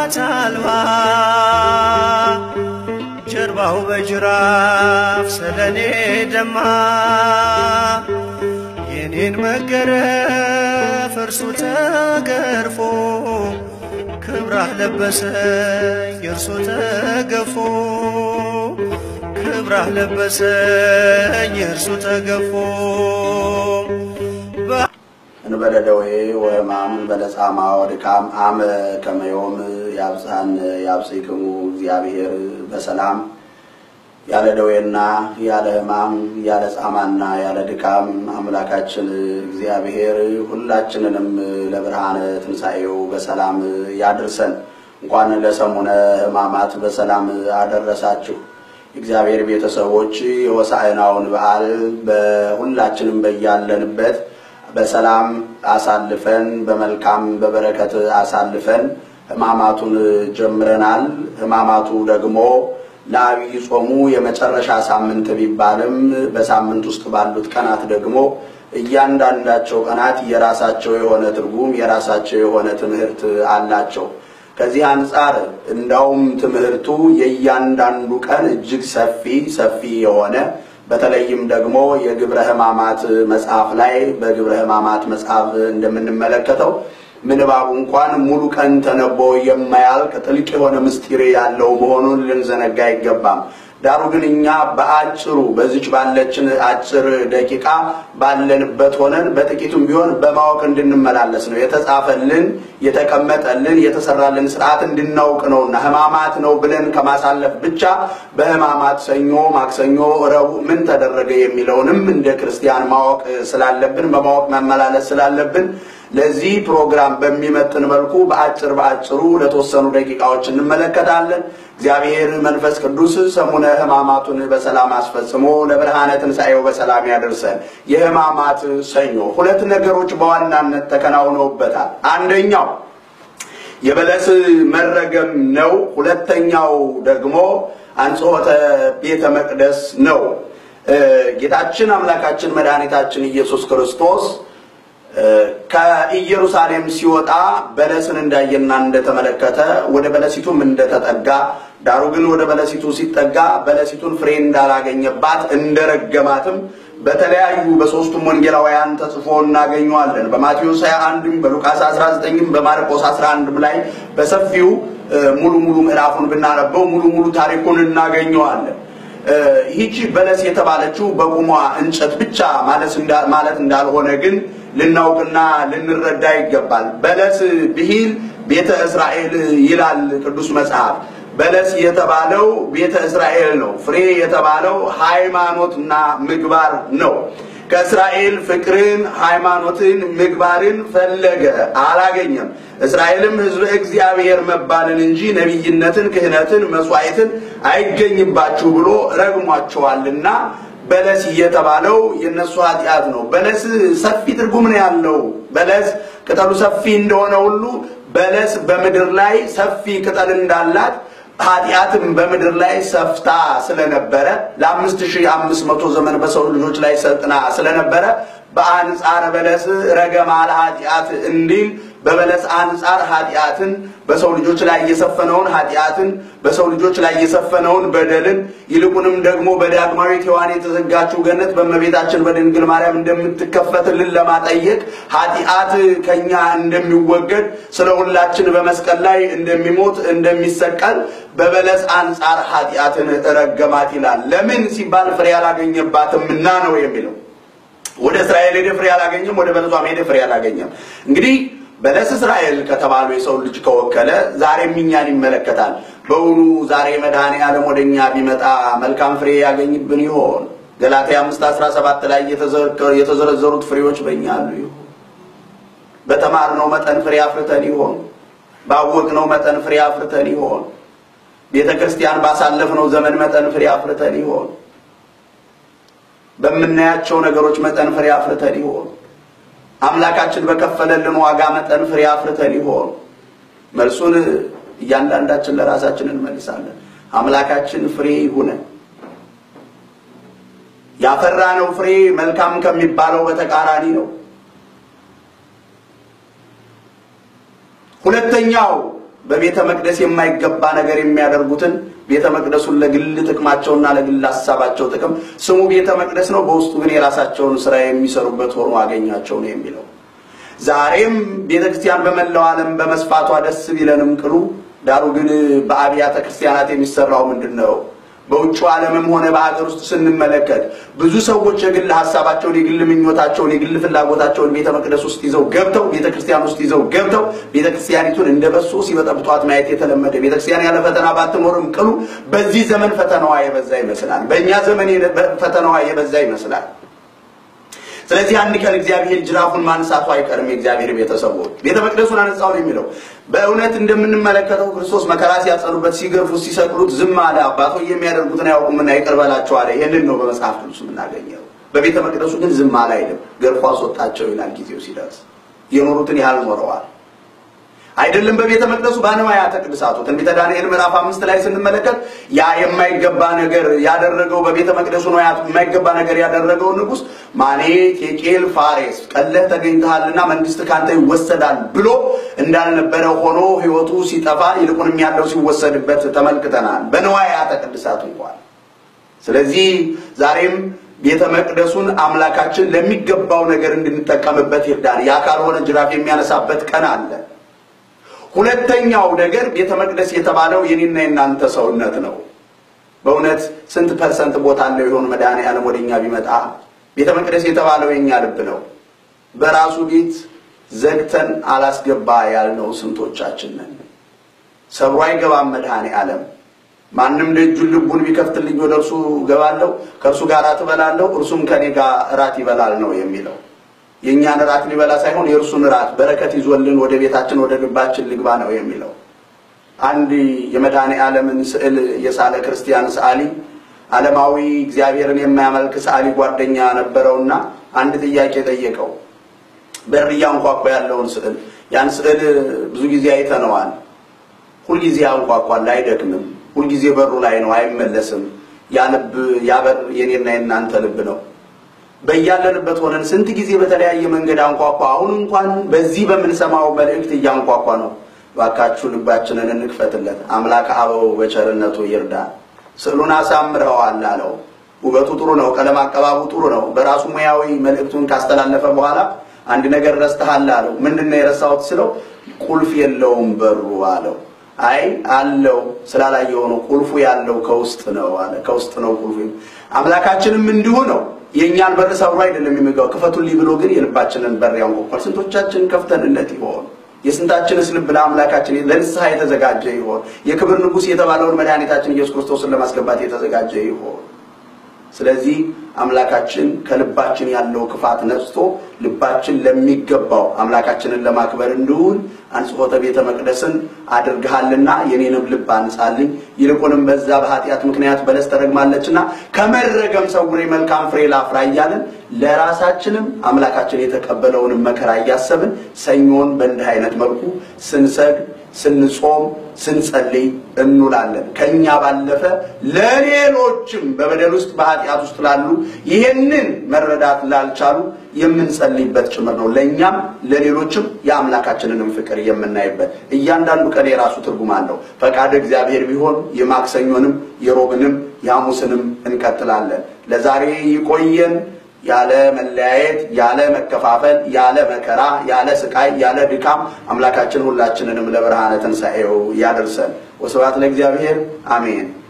እናት አልባ ጀርባው በጅራፍ ስለኔ ደማ የኔን መገረፍ እርሱ ተገርፎ ክብራህ ለበሰኝ እርሱ ተገፎ ክብራህ ለበሰኝ እርሱ ተገፎ እንበለ ደዌ ወሕማም እንበለ ጻማ ወድካም አመ ከመ ዮም ያብጽሐን ያብጽሕክሙ እግዚአብሔር በሰላም ያለ ደዌና ያለ ሕማም ያለ ጻማና ያለ ድካም አምላካችን እግዚአብሔር ሁላችንንም ለብርሃነ ትንሣኤው በሰላም ያድርሰን። እንኳን ለሰሙነ ሕማማት በሰላም አደረሳችሁ። እግዚአብሔር ቤተሰቦች የሆሳዕናውን በዓል በሁላችንም በያለንበት በሰላም አሳልፈን በመልካም በበረከት አሳልፈን ሕማማቱን ጀምረናል። ሕማማቱ ደግሞ ለአብይ ጾሙ የመጨረሻ ሳምንት ቢባልም በሳምንት ውስጥ ባሉት ቀናት ደግሞ እያንዳንዳቸው ቀናት የራሳቸው የሆነ ትርጉም የራሳቸው የሆነ ትምህርት አላቸው። ከዚህ አንጻር እንዳውም ትምህርቱ የእያንዳንዱ ቀን እጅግ ሰፊ ሰፊ የሆነ በተለይም ደግሞ የግብረ ሕማማት መጽሐፍ ላይ በግብረ ሕማማት መጽሐፍ እንደምንመለከተው ምንባቡ እንኳን ሙሉ ቀን ተነቦ የማያልቅ ጥልቅ የሆነ ምስጢር ያለው መሆኑን ልንዘነጋ አይገባም። ዳሩ ግን እኛ በአጭሩ በዚች ባለችን አጭር ደቂቃ ባለንበት ሆነን በጥቂቱም ቢሆን በማወቅ እንድንመላለስ ነው የተጻፈልን የተቀመጠልን የተሰራልን ስርዓት እንድናውቅ ነውና ሕማማት ነው ብለን ከማሳለፍ ብቻ በሕማማት ሰኞ፣ ማክሰኞ፣ ረቡዕ ምን ተደረገ የሚለውንም እንደ ክርስቲያን ማወቅ ስላለብን በማወቅ መመላለስ ስላለብን ለዚህ ፕሮግራም በሚመጥን መልኩ በአጭር በአጭሩ ለተወሰኑ ደቂቃዎች እንመለከታለን። እግዚአብሔር መንፈስ ቅዱስ ሰሙነ ሕማማቱን በሰላም አስፈጽሞ ለብርሃነ ትንሣኤው በሰላም ያደርሰን። የሕማማት ሰኞ ሁለት ነገሮች በዋናነት ተከናውነውበታል። አንደኛው የበለስ መረገም ነው። ሁለተኛው ደግሞ አንጽሖተ ቤተ መቅደስ ነው። ጌታችን አምላካችን መድኃኒታችን ኢየሱስ ክርስቶስ ከኢየሩሳሌም ሲወጣ በለስን እንዳየና እንደተመለከተ ወደ በለሲቱም እንደተጠጋ ዳሩ ግን ወደ በለሲቱ ሲጠጋ በለሲቱን ፍሬ እንዳላገኘባት እንደረገማትም በተለያዩ በሶስቱም ወንጌላውያን ተጽፎ እናገኘዋለን። በማቴዎስ 21ም በሉቃስ 19ም በማርቆስ 11ም ላይ በሰፊው ሙሉ ሙሉ ምዕራፉን ብናነበው ሙሉ ሙሉ ታሪኩን እናገኘዋለን። ይህቺ በለስ የተባለችው በቁሟ እንጨት ብቻ ማለት እንዳልሆነ ግን ልናውቅና ልንረዳ ይገባል። በለስ ብሂል ቤተ እስራኤል ይላል ቅዱስ መጽሐፍ። በለስ የተባለው ቤተ እስራኤል ነው። ፍሬ የተባለው ሃይማኖትና ምግባር ነው። ከእስራኤል ፍቅርን፣ ሃይማኖትን፣ ምግባርን ፈለገ፣ አላገኘም። እስራኤልም ሕዝበ እግዚአብሔር መባልን እንጂ ነቢይነትን፣ ክህነትን፣ መስዋዕትን አይገኝባችሁ ብሎ ረግሟቸዋልና በለስ የተባለው የነሱ ኃጢአት ነው። በለስ ሰፊ ትርጉም ነው ያለው። በለስ ቅጠሉ ሰፊ እንደሆነ ሁሉ በለስ በምድር ላይ ሰፊ ቅጠል እንዳላት ኃጢአትም በምድር ላይ ሰፍታ ስለነበረ ለአምስት ሺህ አምስት መቶ ዘመን በሰው ልጆች ላይ ሰልጥና ስለነበረ በአንጻር በለስ ረገማ ለኃጢአት እንዲል በበለስ አንጻር ኃጢአትን በሰው ልጆች ላይ የሰፈነውን ኃጢአትን በሰው ልጆች ላይ የሰፈነውን በደልን ይልቁንም ደግሞ በዳግማዊት ሔዋን የተዘጋችው ገነት በእመቤታችን በድንግል ማርያም እንደምትከፈትልን ለማጠየቅ ኃጢአት ከኛ እንደሚወገድ ስለ ሁላችን በመስቀል ላይ እንደሚሞት እንደሚሰቀል በበለስ አንጻር ኃጢአትን ረገማት ይላል። ለምን ሲባል ፍሬ አላገኘባትምና ነው የሚለው። ወደ እስራኤል ሄደ ፍሬ አላገኘም፣ ወደ በለሷም ሄደ ፍሬ አላገኘም። እንግዲህ በለስ እስራኤል ከተባሉ የሰው ልጅ ከወከለ ዛሬም እኛን ይመለከታል። በውኑ ዛሬ መድኃኔ ዓለም ወደ እኛ ቢመጣ መልካም ፍሬ ያገኝብን ይሆን? ገላትያ አምስት አስራ ሰባት ላይ የተዘረዘሩት ፍሬዎች በእኛ አሉ ይሆን? በተማርነው መጠን ፍሬ አፍርተን ይሆን? ባወቅነው መጠን ፍሬ አፍርተን ይሆን? ቤተ ክርስቲያን ባሳለፍነው ዘመን መጠን ፍሬ አፍርተን ይሆን? በምናያቸው ነገሮች መጠን ፍሬ አፍርተን ይሆን? አምላካችን በከፈለልን ዋጋ መጠን ፍሬ አፍርተን ይሆን? መልሱን እያንዳንዳችን ለራሳችን እንመልሳለን። አምላካችን ፍሬ ይሁነን። ያፈራነው ፍሬ መልካም ከሚባለው በተቃራኒ ነው። ሁለተኛው በቤተ መቅደስ የማይገባ ነገር የሚያደርጉትን ቤተ መቅደሱን ለግል ጥቅማቸውና ለግል ሀሳባቸው ጥቅም ስሙ ቤተ መቅደስ ነው፣ በውስጡ ግን የራሳቸውን ስራ የሚሰሩበት ሆኖ አገኛቸው ነው የሚለው። ዛሬም ቤተ ክርስቲያን በመላው ዓለም በመስፋቷ ደስ ቢለንም ቅሉ ዳሩ ግን በአብያተ ክርስቲያናት የሚሰራው ምንድን ነው? በውጭ ዓለምም ሆነ በሀገር ውስጥ ስንመለከት ብዙ ሰዎች የግል ሀሳባቸውን፣ የግል ምኞታቸውን፣ የግል ፍላጎታቸውን ቤተ መቅደስ ውስጥ ይዘው ገብተው ቤተ ክርስቲያን ውስጥ ይዘው ገብተው ቤተ ክርስቲያኒቱን እንደ በሶ ሲበጠብጧት ማየት የተለመደ ቤተ ክርስቲያን ያለ ፈተና ባትኖርም ቅሉ በዚህ ዘመን ፈተናዋ የበዛ ይመስላል። በእኛ ዘመን ፈተናዋ የበዛ ይመስላል። ስለዚህ አንድ ቀን እግዚአብሔር ጅራፉን ማንሳቱ አይቀርም። የእግዚአብሔር ቤተሰቦች ቤተ መቅደሱን አነጻው ነው የሚለው። በእውነት እንደምንመለከተው ክርስቶስ መከራ ሲያጸኑበት፣ ሲገርፉት፣ ሲሰቅሉት ዝም አለ። አባቶ የሚያደርጉትን አያውቁምና ይቅር በላቸው አለ። ይህንን ነው በመጽሐፍ ቅዱስ የምናገኘው። በቤተ መቅደሱ ግን ዝም አለ አይልም። ገርፎ አስወጣቸው ይላል። ጊዜው ሲደርስ የኖሩትን ያህል ኖረዋል። አይደለም በቤተ መቅደሱ በንዋያተ ቅድሳቱ ትንቢተ ዳንኤል ምዕራፍ አምስት ላይ ስንመለከት ያ የማይገባ ነገር ያደረገው በቤተ መቅደሱ ንዋያት የማይገባ ነገር ያደረገው ንጉሥ ማኔ ቴቄል ፋሬስ ቀለህ ተገኝተሃልና መንግስት ካንተ ይወሰዳል ብሎ እንዳልነበረ ሆኖ ሕይወቱ ሲጠፋ ይልቁንም ያለው ሲወሰድበት ተመልክተናል። በንዋያተ ቅድሳቱ እንኳን ስለዚህ ዛሬም ቤተ መቅደሱን አምላካችን ለሚገባው ነገር እንድንጠቀምበት ይርዳን። ያ ካልሆነ ጅራፍ የሚያነሳበት ቀን አለ። ሁለተኛው ነገር ቤተ መቅደስ የተባለው የኔና የናንተ ሰውነት ነው። በእውነት ስንት ፐርሰንት ቦታ አለው ይሆን መድኃኔዓለም ወደኛ ቢመጣ? ቤተ መቅደስ የተባለው የኛ ልብ ነው። በራሱ ቤት ዘግተን አላስገባ ያልነው ስንቶቻችን ነን? ሰብሮ አይገባም መድኃኔዓለም። ማንም ደጁን ልቡን ቢከፍትልኝ ወደ እርሱ እገባለሁ፣ ከእርሱ ጋር እበላለሁ፣ እርሱም ከኔ ጋር እራት ይበላል ነው የሚለው። የእኛን እራት ሊበላ ሳይሆን የእርሱን እራት በረከት ይዞልን ወደ ቤታችን ወደ ልባችን ልግባ ነው የሚለው። አንድ የመድኃኔ ዓለምን ስዕል የሳለ ክርስቲያን ሰዓሊ ዓለማዊ እግዚአብሔርን የማያመልክ ሰዓሊ ጓደኛ ነበረውና አንድ ጥያቄ ጠየቀው። በር እያንኳኳ ያለውን ስዕል ያን ስዕል ብዙ ጊዜ አይተነዋል። ሁልጊዜ ያንኳኳል፣ አይደክምም። ሁልጊዜ በሩ ላይ ነው፣ አይመለስም። ያ ልብ ያ በር የኔና የናንተ ልብ ነው። በያለንበት ሆነን ስንት ጊዜ በተለያየ መንገድ አንኳኳ። አሁን እንኳን በዚህ በምንሰማው መልእክት እያንኳኳ ነው። እባካችሁ ልባችንን እንክፈትለት። አምላክ አበው በቸርነቱ ይርዳን። ስዕሉን አሳምረዋል አለው። ውበቱ ጥሩ ነው፣ ቀለም አቀባቡ ጥሩ ነው። በራሱ ሙያዊ መልእክቱን ካስተላለፈ በኋላ አንድ ነገር ረስተሃል አለው። ምንድን ነው የረሳሁት ስለው ቁልፍ የለውም በሩ አለው። አይ አለው ስላላየው ነው። ቁልፉ ያለው ከውስጥ ነው አለ። ከውስጥ ነው ቁልፉ። አምላካችንም እንዲሁ ነው። የእኛን በር ሰብሮ አይደለም የሚገባው። ክፈቱልኝ ብሎ ግን የልባችንን በር ያንኳኳል። ስንቶቻችን ከፍተንለት ይሆን? የስንታችንስ ልብ ለአምላካችን ለንስሐ የተዘጋጀ ይሆን? የክብር ንጉሥ የተባለውን መድኃኒታችን ኢየሱስ ክርስቶስን ለማስገባት የተዘጋጀ ይሆን? ስለዚህ አምላካችን ከልባችን ያለው ክፋት ነጽቶ ልባችን ለሚገባው አምላካችንን ለማክበር እንዲውል አንጽሖተ ቤተ መቅደስን አድርግሃልና የኔንም ልብ አንጻልኝ፣ ይልቁንም በዛ በኃጢአት ምክንያት በለስ ተረግማለችና ከመረገም ሰውሬ መልካም ፍሬ ላፍራ እያልን ለራሳችንም አምላካችን የተቀበለውንም መከራ እያሰብን ሰኞን በእንዲህ አይነት መልኩ ስንሰግ ስንጾም ስንጸልይ እንውላለን። ከኛ ባለፈ ለሌሎችም በበደል ውስጥ በኃጢአት ውስጥ ላሉ ይሄንን መረዳት ላልቻሉ የምንጸልይበት ጭምር ነው። ለእኛም ለሌሎችም የአምላካችንንም ፍቅር የምናይበት እያንዳንዱ ቀን የራሱ ትርጉም አለው። ፈቃድ እግዚአብሔር ቢሆን የማክሰኞንም የሮብንም የሐሙስንም እንቀጥላለን። ለዛሬ ይቆየን። ያለ መለያየት፣ ያለ መከፋፈል፣ ያለ መከራ፣ ያለ ስቃይ፣ ያለ ድካም አምላካችን ሁላችንንም ለብርሃነ ትንሣኤው ያደርሰን። ወስብሐት ለእግዚአብሔር አሜን።